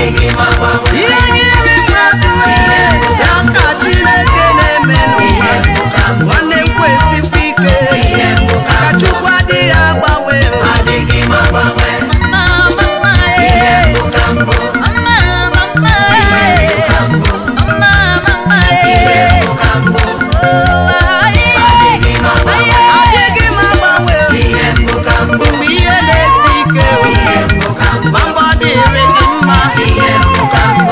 adịghị m agbanwe ihe nyere mmadụ ee, ya ka Chineke na-eme n'ụwa ihe mbụ ka mbụ nwanne m kwesikwa ike ihe mbụ ka ka Chukwu adịghị agbanwe adịghị m agbanwe ihe mbụ ka mbụ ihe mbụ ka mbụ ihe mbụ ka mbụ adịghị m agbanwe adịghị m agbanwe ihe mbụ ka mbụ mgbe ihe na-esi ike ihe mbụ ka mbụ ma mgbe ọ dịrị gị mma ihe mbụ ka mbụ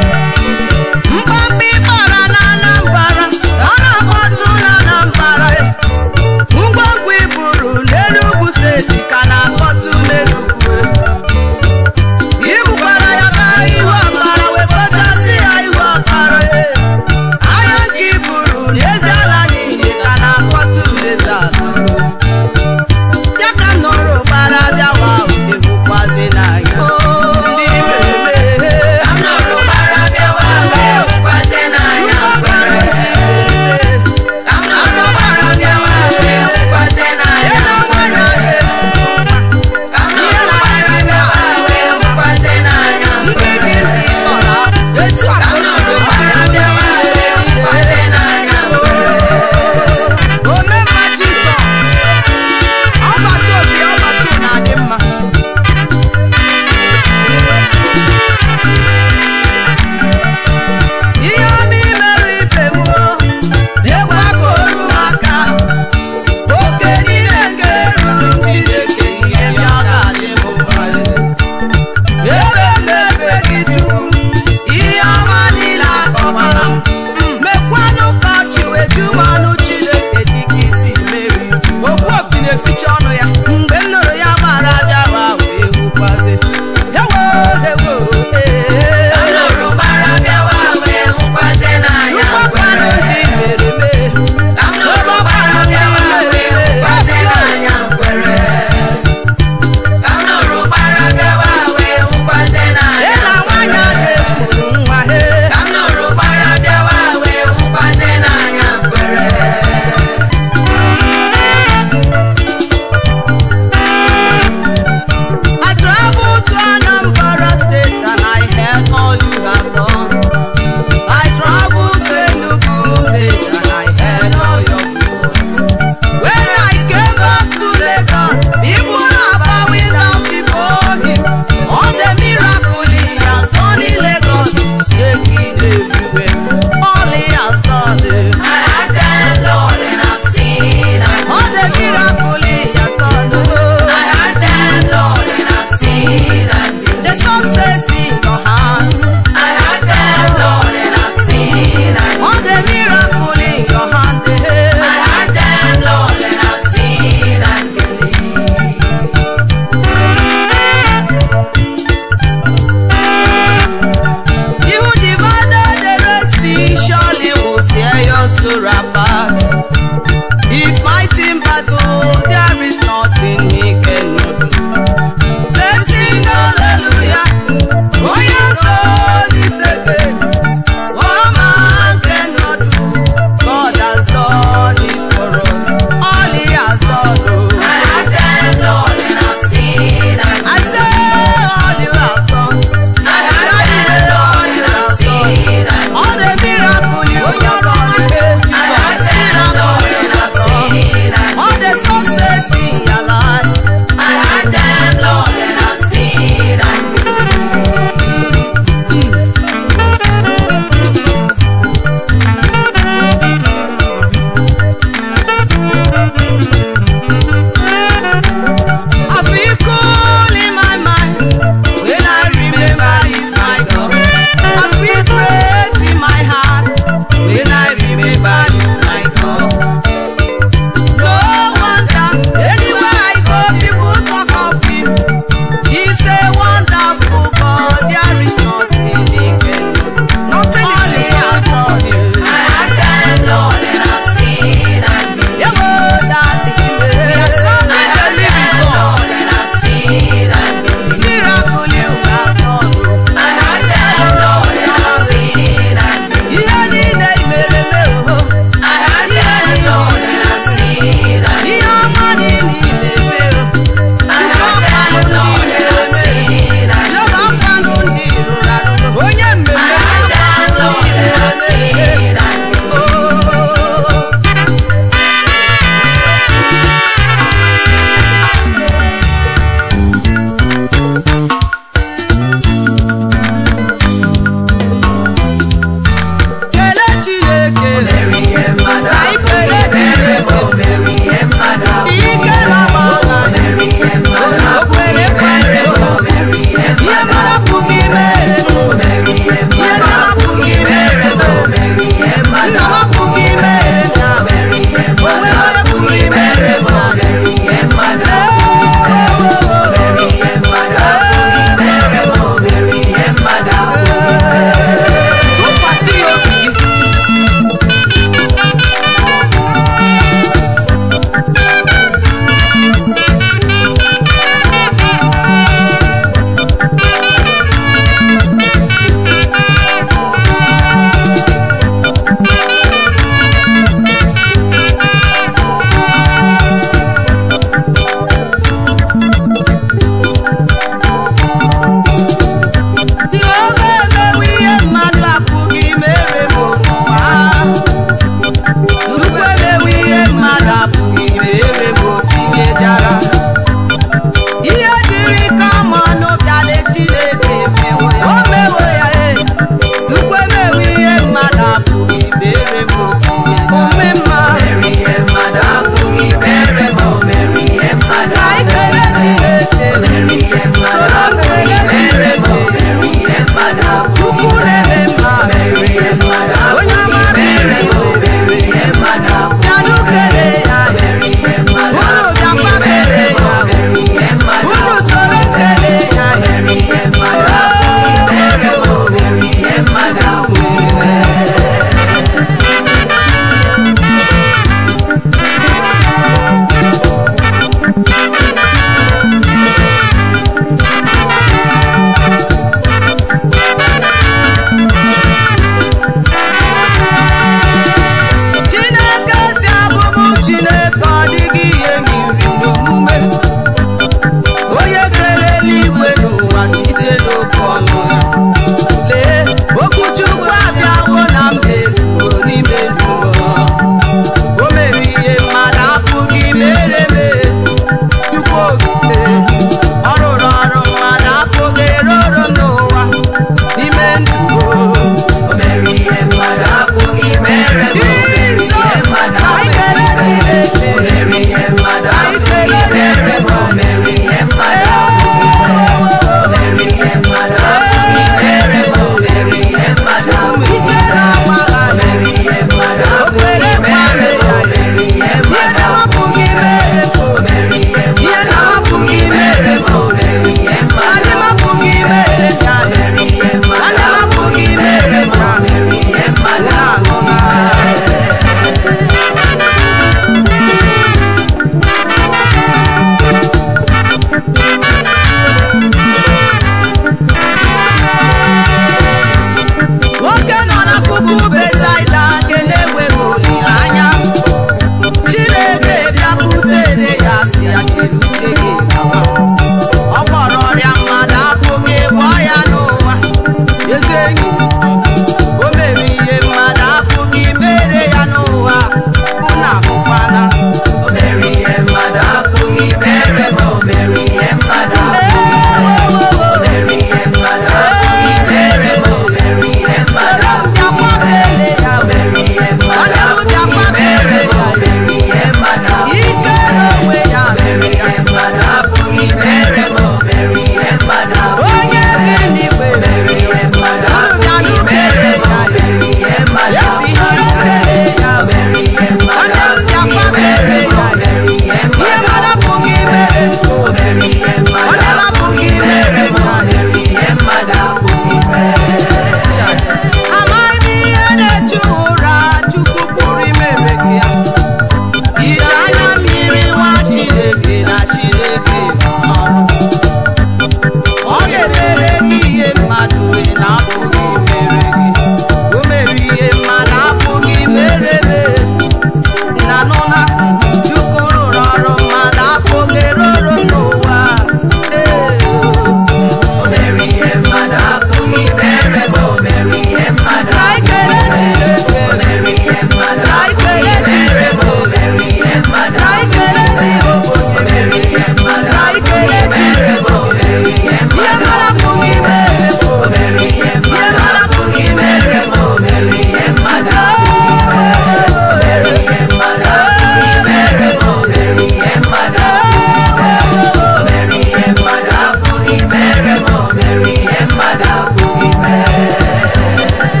enyi o mere ihe mmadụ apụghị mere ya n'ụwa unu ahụkwana O mere ihe mmadụ apụghị mere ma o mere ihe mmadụ apụghị O mere ihe mmadụ apụghị mere ma o mere ihe mmadụ bịakwa kele ya O mere ihe mmadụ apụghị mere ma o mere ihe mmadụ ike n'onwe ya mere ya ihe mmadụ apụghị mere ma o mere ihe mmadụ onye bi n'igwe mere ihe mmadụ unu bịanụ apụghị mere kele ma ya o mere ihe mmadụ esi ihe kele ya mere ihe mmadụ onye m bịakwa kele ya mere ihe ihe mmadụ mmadụ apụghị mere m O mere ihe mmadụ onye m apụghị mere m ya mere ihe mmadụ apụghị mere amaghị m ihe na-echu ụra chukwu pụrụ imere gị ya ije anya mmiri nwa chineke na chineke ọrụ ọ ga-emere gị ihe mmadụ wee na-apụghị mere gị o mere ihe mmadụ apụghị mere me na nụna chukwu rụrụ ọrụ mmadụ apụghị rụrụ n'ụwa ee O mere ihe mmadụ apụghị mere ma o mere ihe mmadụ ka ikele chineke O mere ihe mmadụ ka ikele mere ma chineke o mere ihe mmadụ ka ikele dị ogonye mere ihe mmadụ ka ikele mere ma o chineke mere ihe ihe mmadụ mara pụghị mere O mere ihe ihe mmadụ mara pụghị mere ma o mere ihe mmadụ mere ihe mmadụ apụghị mere ma o mere ihe mmadụ O mere ihe mmadụ apụghị mere ma o mere ihe mmadụ apụghị mere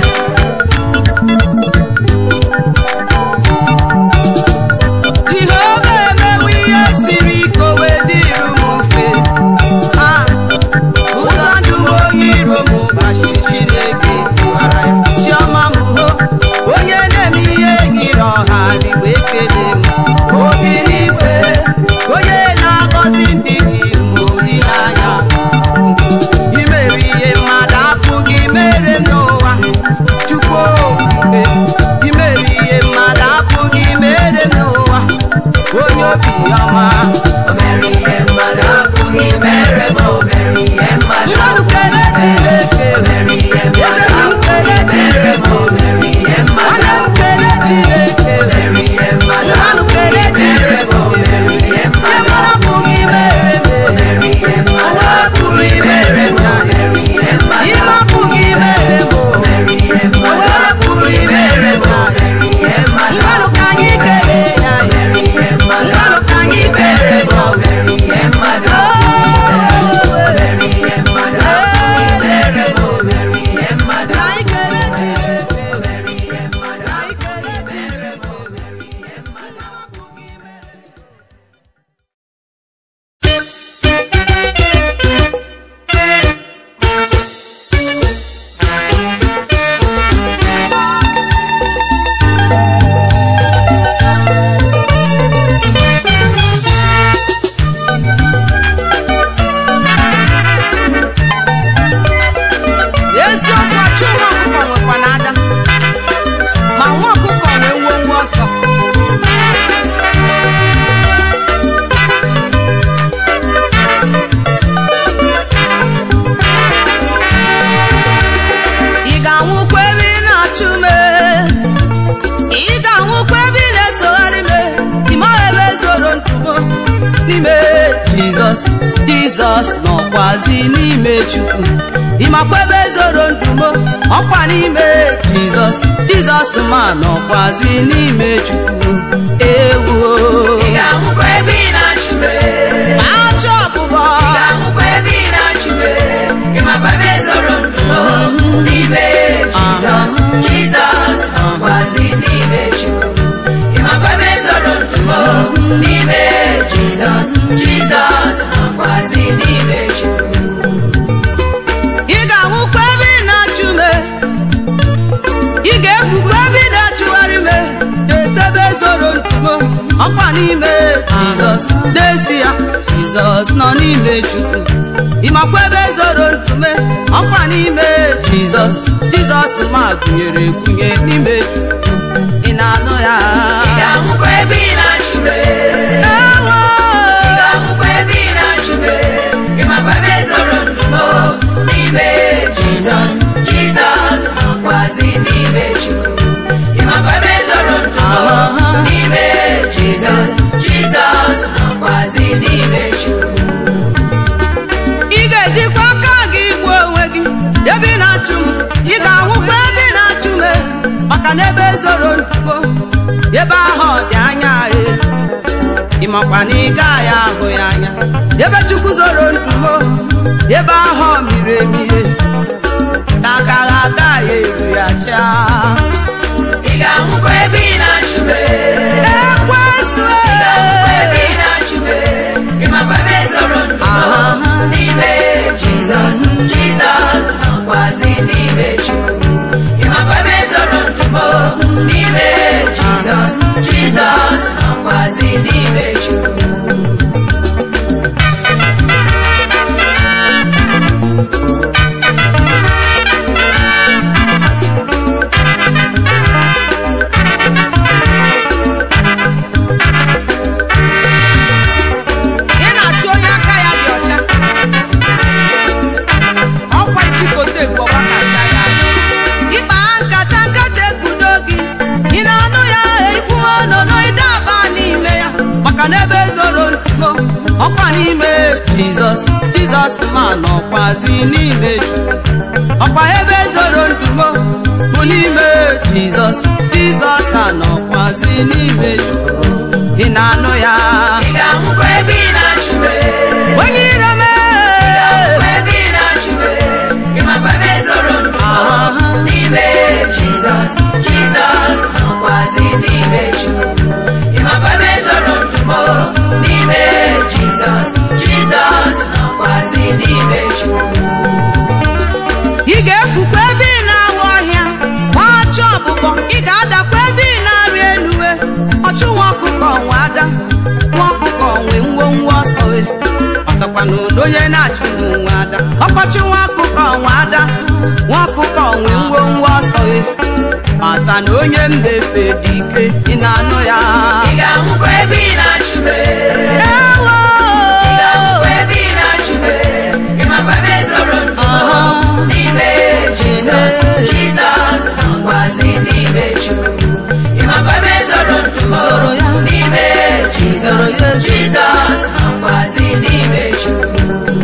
jehova emewe ihe siri ike o wee dịrụ m mfe ha ụzọ ndụ m oyi iro m gbachiri chineke tiwara ya chiọma m ho onye na-eme ihe nyere ọha rigbe ekele m obi n'igwe onye na-agọzi ndị gị ma olileanya imere ihe mmadụ apụghị mere n'ụwa chukwu okike imere ihe mmadụ apụghị mere n'ụwa onye obi ọma O mere ihe mmadụ apụghị mere ma o mere ihe mmadụ mmadụ kelee chineke mere ihe eze mmadụ m kelee mere ma o chineke mere ihe mmadụ nwanne m kelee chineke mere ihe mmadụ mmadụ kelee mere ma o chineke mere ihe ihe mmadụ mmadụ apụghị mere me mere ihe mmadụ onwe pụrụ imere m ya mere ihe mmadụ ihe apụghị imere m mere ihe mmadụ onwe pụrụ imere m ya mere ihe mmadụ mmadụ ka anyị kelee ya mere ihe mmadụ mmadụ ka anyị kelee ya mere ihe mmadụ mere ihe mmadụ apụghị mere ma o mere ihe mmadụ ka anyị kelee chineke mere ihe mmadụ ka anyị kelee mere chineke ma o mere ihe mmadụ apụghị imere eziokwu ọchụ nwa ọkụkọ nwekwa n'ada ma nwa ọkụkọ nwee ngwongwo ọsọ ị ga-anwụkwa ebe ị na-achụ me ị ga-anwụkwa ebe ị na-esogharị me ịmaghị ebe zoro ntumo n'ime jizọs jizọs nọkwazi n'ime chukwu ịmakwa ebe zoro ntumo ọkwa n'ime jizọs jizọs ma nọkwazi n'ime chukwu ewuo Ị ga-ahụkwa ebe ị na-achụbe achọ ọbụbọ Ị ga-ahụkwa ebe ị na-achụbe Ị makwa ebe zoro ndụ n'ime Jizọs Jizọs nọkwazi n'ime Chukwu Ị makwa ebe zoro ndụ n'ime Jizọs Jizọs nọkwazi n'ime Chukwu ị ga-ahụkwa ebe ị na-achụ me ị ga-efukwa ebe ị na-achụgharị me etebe zoro ntumo ọkwa n'ime jizọs n'ezie jizọs nọ n'ime chukwu ịmakwa ebe zoro ntume ọkwa n'ime jizọs jizọs ma gụnyere egwunye n'ime chukwu ị na-anụ ya Ị ga-ahụkwa ebe ị na-achụbe Ewo! Ị ga-ahụkwa ebe ị na-achụbe Ị makwa ebe zoro ndụ n'ime Jizọs Jizọs nọkwazi n'ime chukwu ịmakwa ebe zoro ndụ m n'ime jizọs jizọs nọkwazi n'ime chukwu ị ga-ejikwa aka gị gbuo onwe gị ebe ị na-achụ m ị ga-anwụkwa ebe ị na-achụ m eh, maka na ebe zoro ntubo ebe ahụ ọ dị anya eh. ị makwa na ị gaghị ahụ ya anya ebe chukwu zoro ntubo ebe ahụ ọ miri emi eh. ka aka ha agaghị eru ya chaa ị ga-anwụkwa ebe ị na-achụ m ekwesu ebe ị na-achụ m ịmakwa ebe zoro ndụ m n'ime jizọs jizọs nọkwazi n'ime chukwu ịmakwa ebe zoro ndụ m n'ime jizọs jizọs nọkwazi n'ime chukwu ị na-achụ onye aka ya dị ọcha ọkwa isi kote bụ ọgbakasịa ya ịkpa nkata nkata ekpudo gị ị na-anụ ya ikwu ọnụnụ ide aba n'ime ya maka na ebe zoro ntumo ọkwa n'ime jizọs jizọs ma nọkwazi n'ime Chukwu. ọkwa ebe zoro ntumo bụ n'ime jizọs jizọs anọkwazi n'ime Chukwu. ị na-anụ ya ị ga-anwụkwa ebe ị na-achụ m onye iro mee ebe ị na-achụ m ịmakwa ebe zoro ndụ m n'ime jizọs jizọs nọkwazi n'ime chukwu ịmakwa ebe zoro ndụ m n'ime jizọs jizọs nọkwazi n'ime chukwu ị ga-efukwa ebe ị na-awụ ọhịa gbachụ ọbụbọ ị ga-adakwa ebe ị na-arị eluwe ọchụ nwa ọkụkọ nwe ada nwa ọkụkọ nwe ngwongwo ọsọ we ọtakwa na ụlọ onye na-achụ nwe ada ọkpọchụ nwa ọkụkọ nwe ada nwa ọkụkọ nwe ngwongwo ọsọ we mata na onye mmefe dị ike ị na-anụ ya ị ga-anwụkwa ebe ị na-achụ m ewo ị ga-anwụkwa ebe ị na-achụ m ịmakwa ebe zoro ndụ m n'ime jizọs jizọs nọkwazi n'ime chukwu ịmakwa ebe zoro ndụ m Zoro ya. n'ime jizọs Zoro ya. jizọs nọkwazi n'ime chukwu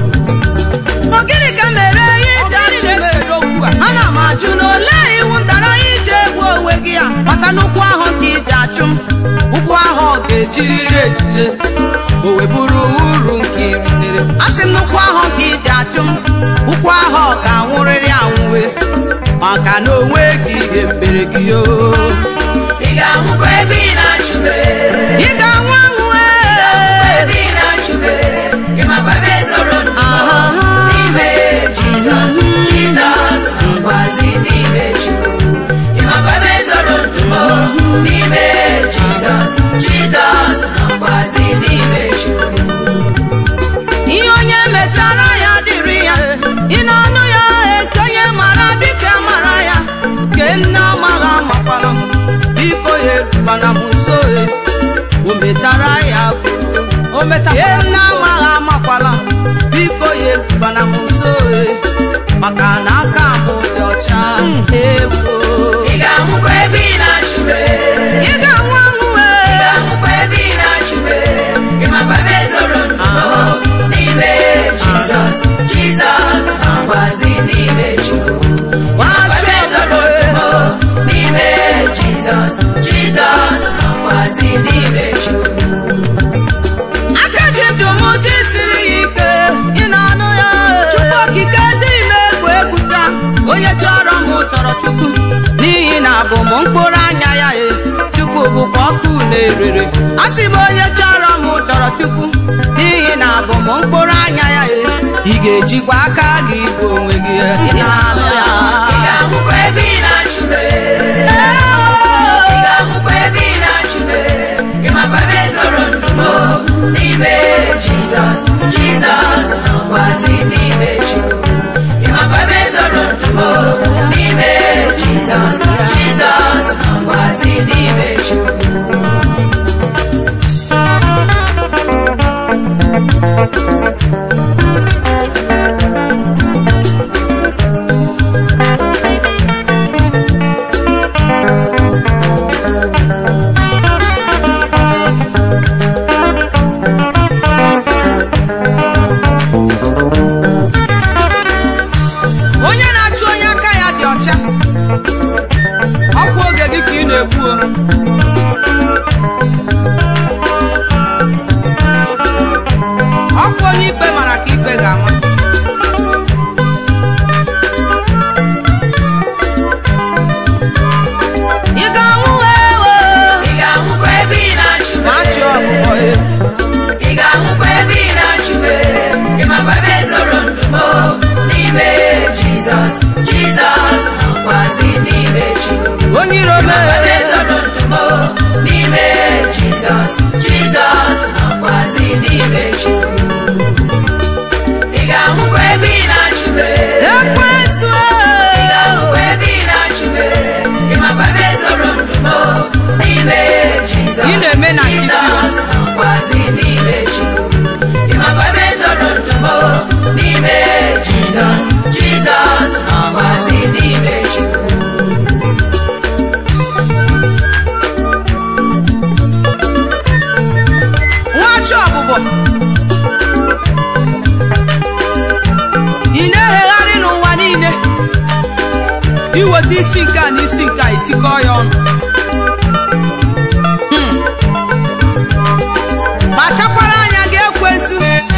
Ọ gịnị ka mere ihe ji achụ m ana m ajụ na olee iwu ntara ije egbu onwe gị ya mata n'ụkwụ ahụ ka iji achụ m ụkwụ ahụ ọ ga-ejiriri ejire o wee bụrụ uru nke iritere a sị m n'ụkwụ ahụ ka iji achụ m ụkwụ ahụ ọ ga-anwụrịrị anwụwe maka na onwe gị ihe mbere gị o ị ga-anwụkwa ebe ị na-achụ m ị ga-anwụ anwụ ebe ị na-achụ m ịmakwa ebe zoro ndụ Aha. m n'ime jizọs jizọs nọkwazi n'ime chukwu ịmakwa ebe zoro ndụ m n'ime jizọs jizọs nọkwazi n'ime chukwu ihe onye metara ya dịrị ya ị na-anụ ya eke onye mara biko mara ya ke nne amaghị amakwara m biko ya erubana m nso e. o metara ya bụrụ o metara ke nne amaghị amakwala m biko ya erubana m nso e. maka na aka m dị ọcha ewo ị ga-anwụkwa ebe ị na-achụ m ị ga-anwụ anwụ ị e. ga-anwụkwa ebe ị na-achụ m ịmakwa ebe zoro ndụ m n'ime jizọs jizọs nọkwazi n'ime chukwu Nwachukwu ebe zoro ndụ m n'ime jizọs jizọs nọkwazi n'ime chukwu aka ji ndụ m ji siri ya ike ị na-anụ ya chukwu okike ji ime egwu egwu taa onye chọrọ m chọrọ chukwu n'ihi na abụ m mkpụrụ anya ya e chukwu bụkwa ọkụ na-erere a sị m onye chọrọ m chọrọ chukwu n'ihi na abụ m mkpụrụ anya ya e ị ga-ejikwa aka gị bụ onwe gị e. ị na-anụ ya ị ga-anwụkwa ebe ị na-achụ m ị ga-anwụkwa ebe ị na-achụ m ịmakwa ebe zoro ndụ m n'ime jizọs jizọs nọkwazi n'ime chukwu ịmakwa ebe zoro ndụ m n'ime jizọs jizọs nọkwazi n'ime chukwu ọkwa oge gị ka ị na-ekwu o. ọkwa onye ikpe mara ka ikpe ga-ama ị ga-anwụ ewo ị ga-anwụkwa ebe ị na-achụ ma achị ọbụbọ ewu ị ga-anwụkwa ebe ị na-achụ ịmakwa ebe zoro ndụmọ n'ime jizọs jizọs nọkwazi n'ime chukwu onye iro ịmakwa ebe mee zoro ndụmọ n'ime jizọs jizọs nọkwazi n'ime chukwu ị ga-anwụkwa ebe ị na-achụ ekwensu ị ga-anwụkwa ebe ị na-achụ ịmakwa ebe zoro ndụmọ n'ime jizọs Ị na-eme na nkịtị. jizọs nọkwazi n'ime chukwu ịmakwa ebe zoro ndụmọ n'ime jizọs jizọs nọkwazi n'ime chukwu nwachi ọbụbọ ị na-ehegharị n'ụwa niile iweta isi nke a na isi nke a itikọ ya ọnụ Hmm. kpachakwara anya gị ekwensu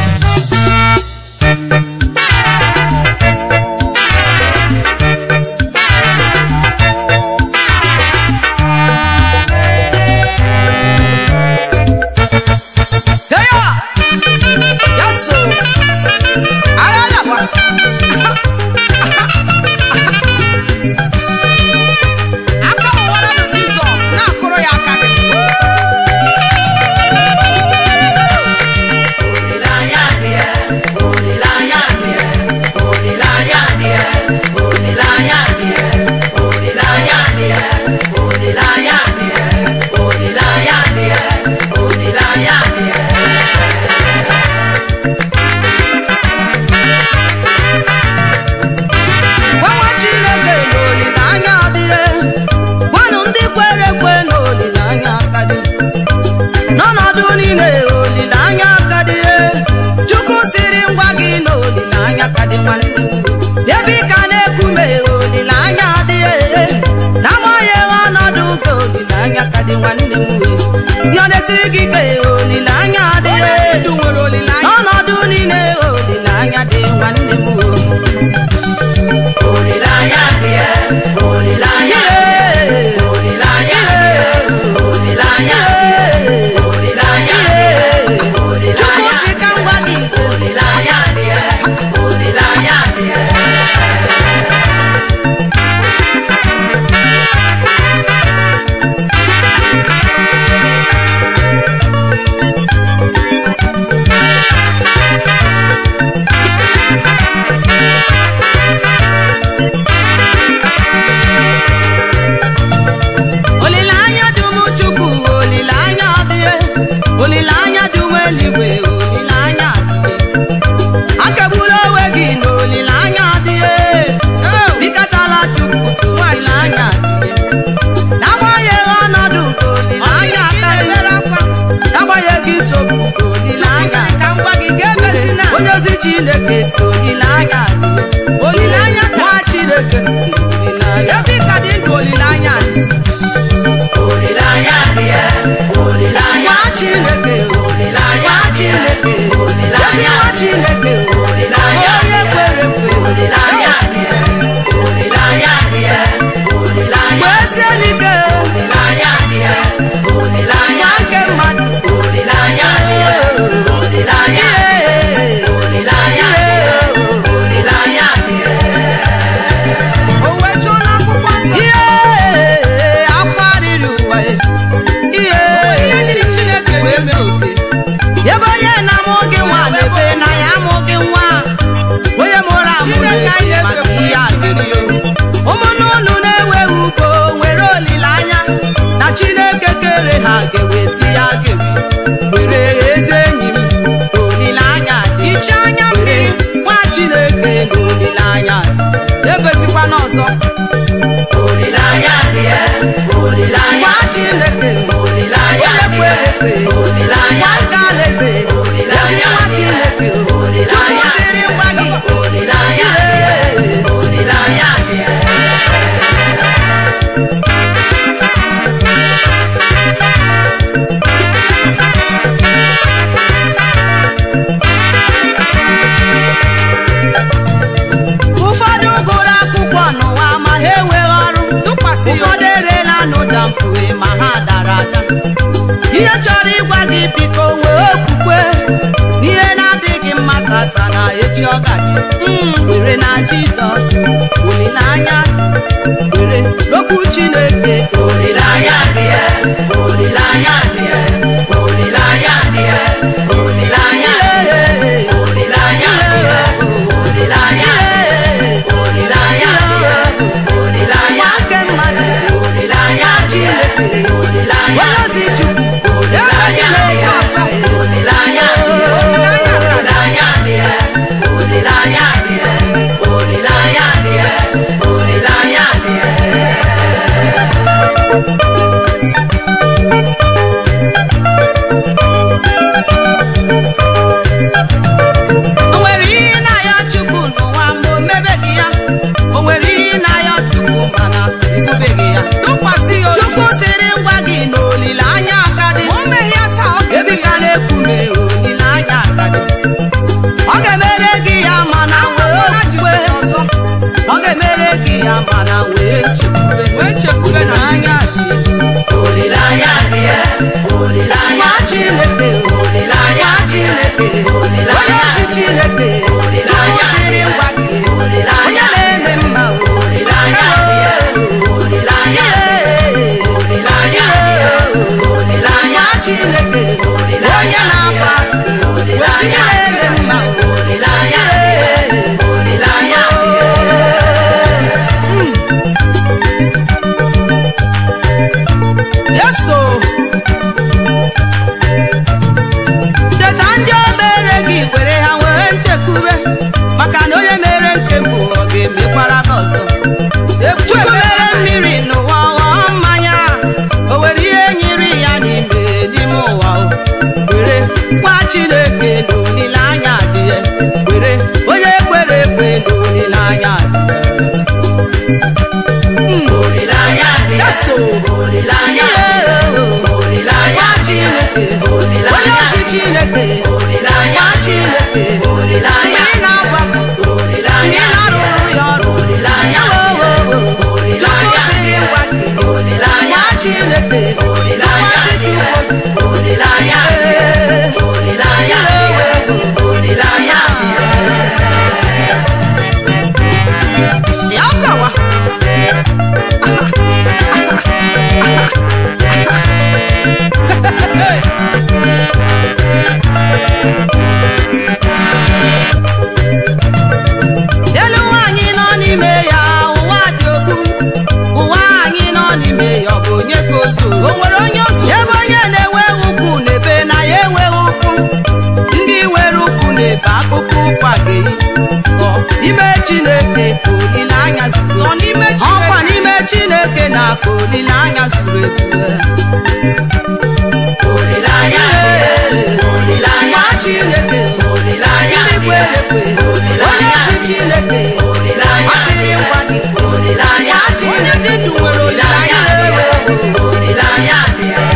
Heya! Yaso! Agadagba! Aka ụwara bụ Jizọs na-akụrụ ya aka gị. Olileanya dị ya, olileanya dị ya, olileanya dị ya, olileanya dị ya, olileanya dị ya, olileanya dị ya, olileanya dị ya, olileanya dị ya. Gwanwa Chineke na olileanya adịghị. Gwanụ ndị kwere ekwe na olileanya aka dị. N'ọnọdụ niile olileanya aka dị. Chukwu siri ngwa gị na olileanya aka dị nwanne m. Ebe ị ka na-ekume olileanya adịghị. N'agbanyeghị ọnọdụ ka olileanya aka dị nwanne m. Ihe ọ na-esiri gị ike olileanya adịghị. N'ọnọdụ niile olileanya dị nwanne m. Olileanya dị ya, olileanya dị ya, olileanya dị ya, olileanya dị ya, olileanya dị ya, Chukwu olileanya si ka m gwa gị Olileanya dị ya, olileanya dị ya. olileanya dị ụmụ Chukwu olileanya adịghị olileanya dị ụmụ eluigwe olileanya adịghị akagbula onwe gị na olileanya adịghị bikatala Chukwu ka olileanya adịghị n'agbanyeghị ọnọdụ ka olileanya akarị n'agbanyeghị nsogbu ka olileanya adịghị onye ozi Chineke si olileanya adịghị olileanya nwa Chineke si olileanya ebe ị ka dị ndụ olileanya adịghị Olileanya dị ya, olileanya nwa Chineke olileanya nwa dị ya, Chineke ezi olileanya nwa dị ya, Chineke olileanya onye dị ya, kwere ekwe olileanya dị ya, olileanya dị ya, olileanya gbesie n'ike olileanya dị ya, olileanya nwa nke mmadụ olileanya dị ya, olileanya Ihe. olileanya dị ya, olileanya dị ya. o wejuo n'akwụkwọ nsọ ihe akwa riri ụwa ihe wee zuo oke. ebe onye na-amụ gị nwa na-ebe na ya amụ gị nwa onye mụrụ amụ na-ebe maka ihe a ga-eri ụmụnne unu na-ewe ugbo nwere olileanya na chineke kere ha ga-eweta ya ga-eri were eze enyi m olileanya dị iche anya mmiri nwa chineke na olileanya dị ebetikwa n'ọzọ Olileanya dị ya, olileanya nwa chineke olileanya onye dị kwere ya, ekwe olileanya nwa nke alaeze ezi nwa chineke chukwu siri ngwa gị olileanya dị ya, olileanya dị ya. ma ha dara ada ihe chọrọ ịgwa gị biko nwee okwukwe n'ihe na-adịghị mma tata na echi ọ ga-adị Mm, were na jizọs olileanya were n'okwu chineke Olileanya dị ya, olileanya dị ya, olileanya dị ya, olileanya dị ya, olileanya dị ya, olileanya dị ya, olileanya dị ya, olileanya nwoke mmadụ olileanya dị ya, olileanya onye ozi chukwu olileanya dị ya, olileanya dị ya, olileanya dị ya, olileanya dị ya, olileanya dị ya, olileanya dị ya. o nwere ihe na-ayọ chukwu n'ụwa ma o mebeghị ya o nwere ihe na-ayọ chukwu mana ebubeghị ya tụkwasị ya chukwu sịrị ngwa gị na olileanya aka dị ebi ka na-ekwume olileanya aka dị ọ ga-emere gị ya mana wee okwukwe ọzọ ọ ga-emere gị ya mana wee chekwube wee chekwube na anya dị Olileanya dị ya, olileanya nwa chineke olileanya nwa chineke onye ozi chineke chukwu sịrị ngwa gị onye na-eme mma olileanya dị ya, olileanya olileanya dị ya, olileanya nwa chineke onye na-agba kwesị gị na-eme mma olileanya dị ya, olileanya dị ya. yeso teta ndị o mere gị were ha wee nchekwube maka na onye mere nke mbụ ọ ga-emekwara gị ọzọ chukwu mere mmiri n'ụwa ghọọ mmanya o were ihe nyiri ya n'ime n'ime ụwa o were gwa chineke na olileanya dị ya were onye kwere ekwe na olileanya dị ya Olileanya dị ya, yeso olileanya dị ya, olileanya nwa dị ya, chineke onye ozi chineke olileanya nwa dị ya, chineke mgbe olileanya ị na-agwa m mgbe olileanya ị na-arụrụ ya ọrụ olileanya ewowowo chukwu sịrị ngwa gị olileanya nwa chineke tụkwasị gị ukwu olileanya Ee, olileanya olileanya ya ọkawa elu ụwa anyị nọ n'ime ya ụwa dị okwu ụwa anyị nọ n'ime ya ọ bụ onye ka ozu o nwere onye ozu ebe onye na-enweghị ukwu na-ebe na ya enweghị ukwu ndị nwere ukwu na-ebe akụkụ ụkwa ga-eyi sọ ime chineke ka olileanya zuru sọ n'ime ọkwa n'ime chineke na ka olileanya zuru ezu olileanya olileanya nwa chineke olileanya ndị kwere ekwe onye ozi chineke olileanya ọ sịrị ngwa gị olileanya nwa chineke ndụ nwere olileanya ewe olileanya dị ya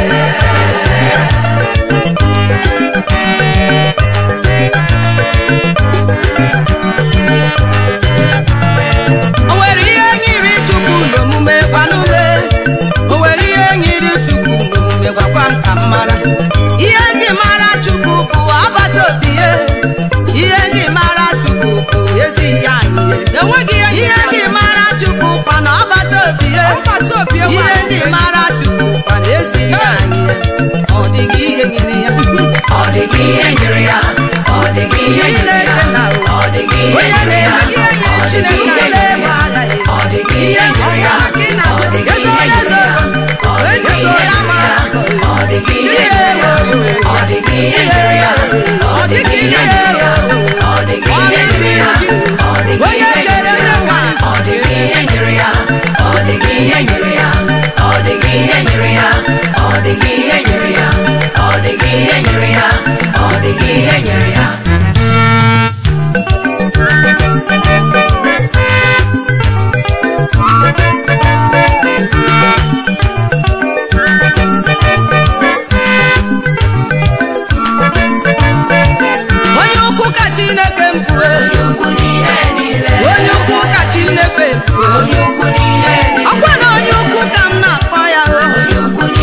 o nwere ihe nyiri chukwu n'omume gwanume o nwere ihe nyiri chukwu n'omume gwakwa m ka m mara ihe ndị mara chukwu bụ agbata obi ya ihe ndị mara chukwu bụ ezi ya anyị ihe ndị mara chukwu kwa na agbata obi ya ihe ndị mara chukwu kwa na ezi ya anyị ọ dịghị ihe nyere ya ọ dịghị ihe nyere ya ọ dịghị ihe nyere ya chineke na ọ dịghị ihe onye nyere ya na-eme ihe nyere chineke na-eme agha ya ọ dịghị ihe nyere ya ọ dịghị ihe nyere ya ọ dịghị ihe nyere ya ọ dịghị ihe nyere ya ọ dịghị ihe nyere ya ọ dịghị ihe nyere ya ọ dịghị ihe nyere ya ọ dịghị onye ihe kere nyere ya nwa ọ dịghị ihe nyere ya ọ dịghị ihe nyere ya ọ dịghị ihe nyere ya ọ dịghị ihe nyere ya ọ dịghị ihe nyere ya ọ dịghị ihe nyere ya onye ukwu ka chineke mbụ onye ukwu n'ihe niile onye ukwu ka chineke mbụ onye ukwu n'ihe niile ọkwa na onye ukwu ka m na-akpọ ya o onye ukwu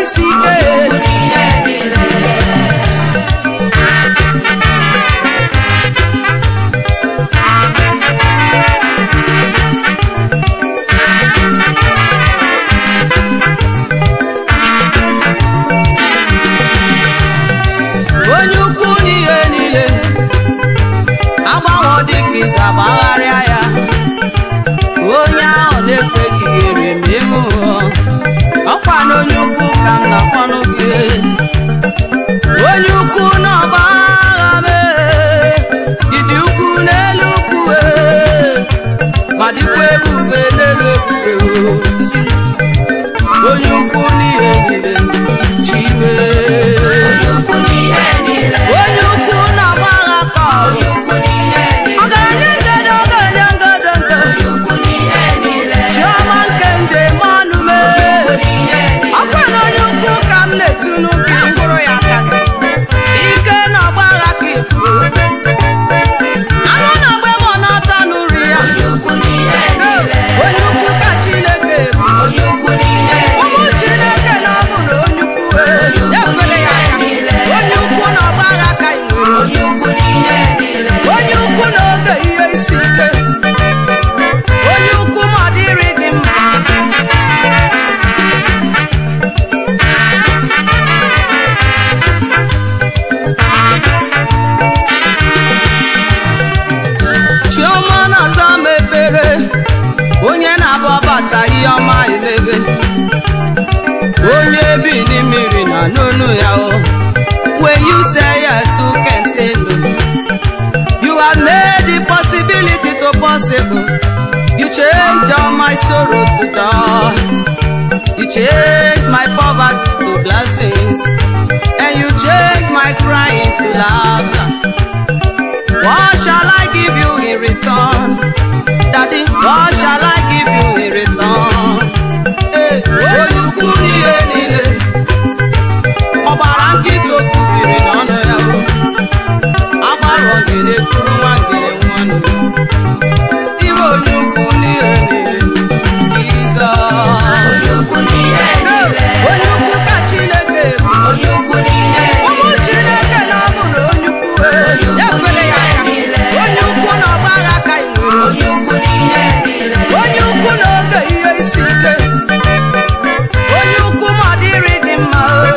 isi ike n'ihe niile onye ukwu n'ihe niile agbanwe dịka ize agbagharịa ya onye ahụ na-ekweghị ihere ma eme ụghọ ọkwa na onye ukwu ka m na-akpọnụ gị onye ukwu na ọgba agha mee ịdị ukwu n'elu ukwu ee, ma dịkwa ebube n'elu ebube o. onye ukwu n'ihe niile chime ukwu n'ihe niile onye ukwu na-agba agha ka ọ bụ ukwu n'ihe niile ọgaranya ngede ọgaranya ngede nke ukwu n'ihe niile chiọma nke nde mmanụ mee n'ihe niile ọkwa na onye ukwu ka m na-etunu gị mkpụrụ ya aka gị ike na-agba agha ka ibu anụ na-agba ebe ọ na-ata n'uri ya ukwu n'ihe niile onye ukwu ka chineke bụ onye ukwu n'ihe ụmụ chineke na ọ bụ na onye ukwu ee, nyefere ya aka onye ukwu na ọgba agha ka ị nwere onye ukwu n'ihe niile onye ukwu na-oge ihe isi ike onye ukwu ma ọ dịrị gị mma chiọma na-aza m ekpere onye na-abụ ọbata ihe ọma emebe onye bi mmiri na n'onu ya o when you say yes who can say no you have made the possibility to possible you change all my sorrow to joy you change my poverty to blessings and you change my crying to laughter what shall I give you in return daddy what shall I give you in return Hey, onye ukwu n'ihe niile ọgbara nkịtị o kwubiri n'ọnụ ya o agbara ogene kwuru nwa ngene nwanụ iwe onye ukwu n'ihe niile Jizọs onye ukwu n'ihe niile onye ukwu ka Chineke bụ onye ukwu n'ihe ụmụ Chineke na ọ bụ na onye ukwu ee, nyefere ya aka onye ukwu na ọgba agha ka ị nwere onye ukwu n'ihe niile onye ukwu na-oge ihe isi ike onye ukwu ma ọ dịrị gị mma o.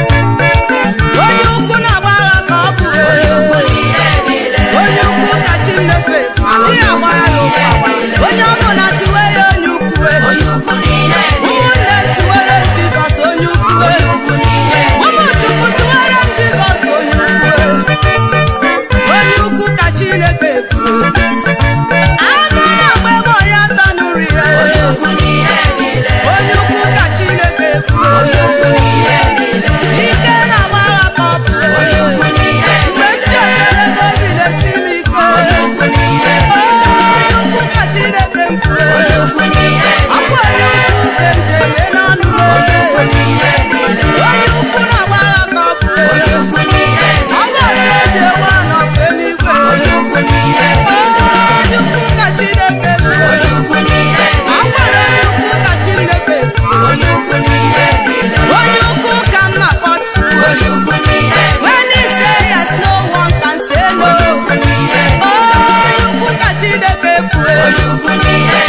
onye ukwu na-agba agha ka ọ bụ o. ukwu n'ihe niile onye ukwu ka chi nnefe adịghị agba ya n'okwu agba onye ọ bụla tiwe ya onye ukwu e. onye ukwu n'ihe niile ụmụnne tiwere m jizọs onye ukwu e. ukwu n'ihe ụmụ chukwu tiwere m jizọs onye ukwu e. onye ukwu ka chineke kwuru anụ na-agba ebe ọya ata nri ya ukwu n'ihe niile onye ukwu ka chineke kwuru n'ihe niile ike na-agba agha ka ọ bụ ukwu n'ihe mgbe m chetara ebe obi na-esi m ike ukwu n'ihe onye ukwu ka chineke kwuru ukwu n'ihe akwa onye ukwu nke njem n'ọnụ ukwu n'ihe niile onye ukwu na-agba agha ka ọ bụ ukwu n'ihe ọ ga-atụ obi ewu anọ fe n'igwe ukwu n'ihe onye ukwu ka chineke kwuru ukwu n'ihe akwara onye ukwu ka chineke kwuru onye ukwu n'ihe niile onye ukwu ka m na-akpọ chukwu onye ukwu n'ihe when he say yes no one can say no ukwu n'ihe onye ukwu ka chineke kwuru ukwu n'ihe